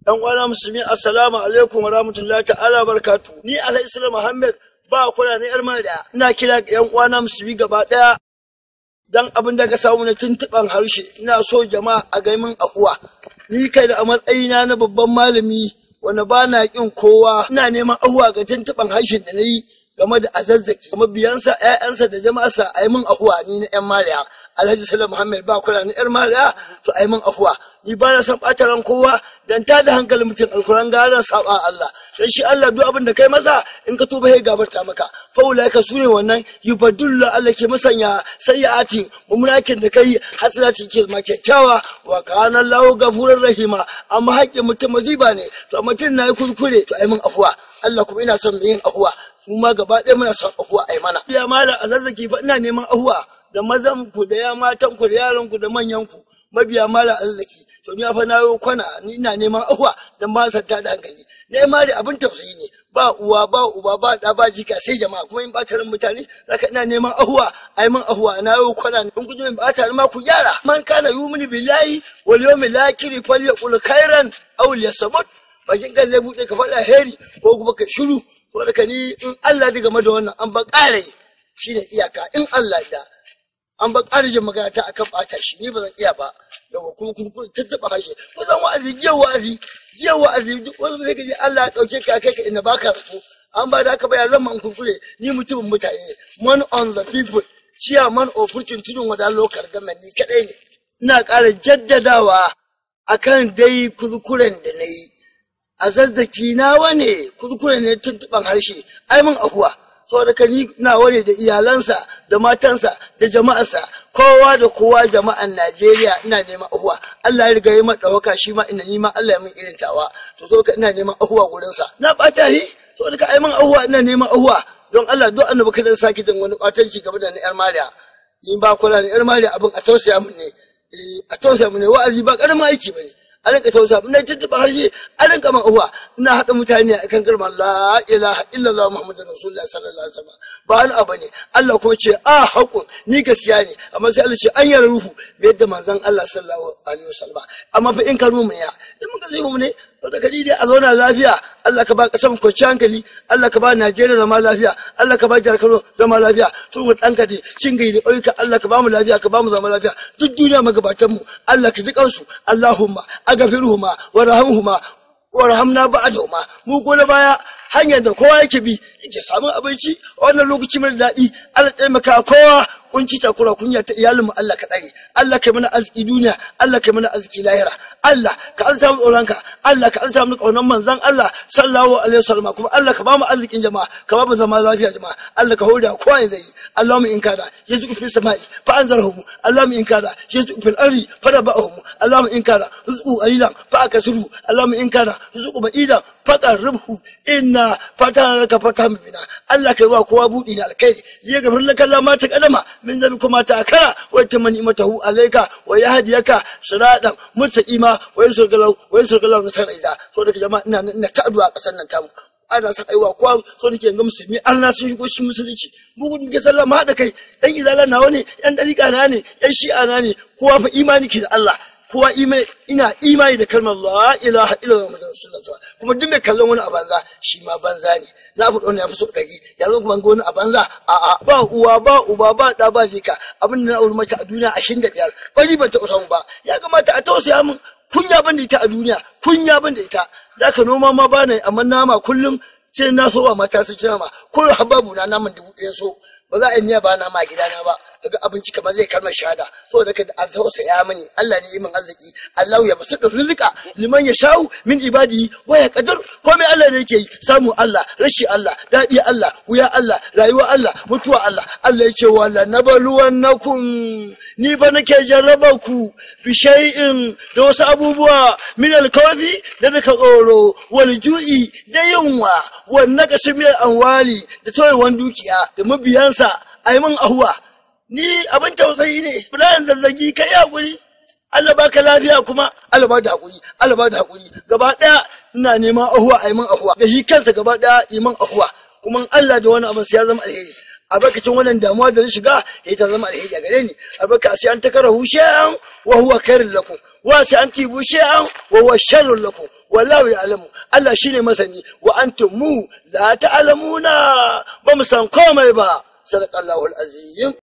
Yan uwana musulmi assalamu alaikum wa rahmatullahi ta'ala barkatu. Ni Alhaji Islam Muhammad ba kuna ne yar da ina kira ga yan uwana musulmi gaba daya dan abin da ka samu na tuntuban harshe ina so jama'a a ga min ahuwa. Ni kai da a matsayina na babban malami wanda ba na kin kowa ina neman ahuwa ga tuntuban harshen da na yi game da azazzaki mabiyansa ƴaƴansa da jama'arsa a yi min ahuwa ni na yan mariya alhaji salam muhammad ba kula ni yar mariya to a yi min ahuwa ni ba na san ɓata ran kowa dan ta da hankalin mutum alkuran gara saba Allah dan shi Allah duk abin da kai masa in ka tuba sai gabarta maka faula ka sune wannan yubadullu Allah ke masanya sayyiati mumulakin da kai hasanati ke ma kyakkyawa wa kana Allahu gafurur rahima amma haƙƙin mutum maziba ne to mutum na yi kuskure to ai min afuwa Allah kuma ina son yin afuwa mu ma gaba ɗaya muna son ahuwa ai mana. Ya malam a zazzaki fa ina neman ahuwa da mazan ku da ya matan ku da yaran ku da manyan ku mabiya malam a zazzaki to ni fa na yi kwana ni ina neman ahuwa dan ba san ta da hankali. Ne ma da abin tausayi ne ba uwa ba uba ba da ba jika sai jama'a kuma in bata ran mutane zaka ina neman ahuwa ai man ahuwa na yi kwana in kun ji min bata ma ku gyara. Man kana yumini billahi wal yawmil akhir falyaqul khairan aw liyasmut bakin kan zai bude ka faɗa heri ko kuma ka shiru wadda ni in Allah ji game da wannan an ba ƙara shi ne iyaka in Allah da an ba ƙara jin magana ta akan ɓata shi ni ba zan iya ba yawa kuma kuma tattaɓa hashe ko zan wa'azi jiya wa'azi jiya wa'azi duk wani zai gaji Allah ya ɗauke ka kai ka inda ba ka zato an ba da haka ba ya zama an kurkure ni mutumin mutane man on the people chairman of furkin tudun wada lokar gamen ni kaɗai ne ina ƙara jaddadawa akan dai kurkuren da na yi a zazzaki nawa ne kuskure ne tuntuban harshe ai mun ahuwa saboda ka ni nawa ne da iyalansa da matansa da jama'arsa kowa da kowa jama'an Najeriya ina neman ahuwa Allah ya riga ya mata dawaka shi ma ina nima Allah ya min irin tawa to saboda ina neman ahuwa gurin sa na bata hi saboda ka ai mun ahuwa ina neman ahuwa don Allah duk annabi kada saki jin wani batanci game da ni yar Mariya ni ba kula ni yar Mariya abin a tausaya mun ne a tausaya mun ne wa'azi ba karamin aiki bane a rinka tausa ina tuntuɓa harshe a rinka man uwa ina haɗa mutane a kan kalmar la ilaha illallah muhammadu rasulullah sallallahu alaihi wasallam ba wani abu ne Allah kuma ce a haƙun ni gaskiya ne amma sai Allah ce an yi ruhu bai yadda manzon Allah sallallahu alaihi wasallam amma fa in ka rumu ya in muka zai mu ne da kadi dai a zauna lafiya Allah ka ba kasar kwanciyar hankali Allah ka ba Najeriya zama lafiya Allah ka ba jihar Kano zama lafiya tun mu ɗanka da cin gai da ƙauyuka Allah ka ba mu lafiya ka ba mu zama lafiya duk duniya magabatan mu Allah ka ji kansu Allahumma agafiruhuma warhamhuma warhamna ba'dahuma mu ko na baya hanyar da kowa yake bi yake samun abinci wannan lokaci mai daɗi Allah taimaka kowa kunci takura kunya ta iyalinmu Allah ka tsare Allah ka mana arziki duniya Allah ka mana arziki lahira Allah ka alta mu tsoronka Allah ka alta mu kaunan manzon Allah sallallahu alaihi wasallam kuma Allah ka ba mu arzikin jama'a ka ba mu zama lafiya jama'a Allah ka hoda kowa ya zai Allahumma in kada yazu fil samai fa anzarhum Allahumma in kada yazu fil ardi fa dabahum Allahumma in kada rizqu alilan fa akasuru Allahumma in kada rizqu ba'idan fa qarribhu inna fatana laka fatan bina Allah ka yi wa kowa budi na alkhairi ya gafir laka Allah ma ta kadama min zabi kuma ta akara wa ta mani matahu alayka wa yahdiyaka siratan mustaqima wa yusrgalau wa yusrgalau nasara ida so da jama'a ina ina ta addu'a kasan nan tamu ana son aiwa kowa so da ke ga musulmi an na sun shigo cikin musulunci mu gudun ke sallah mu haɗa kai yan izala nawa ne yan dariƙa na ne yan shi'a na ne kowa fa imani ke da Allah kowa ina imani da kalmar la ilaha illallah muhammadu rasulullah kuma duk mai kallon wani a banza shi ma banza ne na fi ya fi so ɗari ya zo kuma wani a banza a'a ba uwa ba uba ba ɗa ba jika abin da na auri mace a duniya ashirin da biyar bari ban taɓa samu ba ya kamata a tausaya min kunya ban da ita a duniya kunya ban da ita da ka noma ma ba na amma nama kullum sai na so wa mata su ci nama ko hababu na naman dubu ɗaya so ba za a yi miya ba nama a gidana ba daga abinci kamar zai kalmar shahada saboda kada an tausaya mani Allah ne min arziki Allah ya basu da rizqa liman ya sha'u min ibadi wa ya qadar komai Allah ne yake yi samu Allah rashi Allah dadi Allah wuya Allah rayuwa Allah mutuwa Allah Allah ya ce wala nabaluwannakum ni fa nake jarraba ku bi shay'in da wasu abubuwa min alkawfi da daga tsoro wal ju'i da yunwa wan naqsi min anwali da tawayewan dukiya da mabiyansa ayi min ahuwa ni abin tausayi ne Ibrahim zazzagi kai hakuri Allah baka lafiya kuma Allah ba da hakuri Allah ba da hakuri gaba daya ina neman ahuwa a man ahuwa da shi kansa gaba daya iman ahuwa kuma Allah da wani abin sai ya zama alheri albarkacin wannan damuwa da na shiga ya ta zama alheri a gare ni albarka sai an takara hushe'an wa huwa khairul lakum wa sai an tibu she'an wa huwa sharrul lakum wallahu ya'lamu Allah shine masani wa antum mu la ta'lamuna ba mu san komai ba sadaqallahu al-azim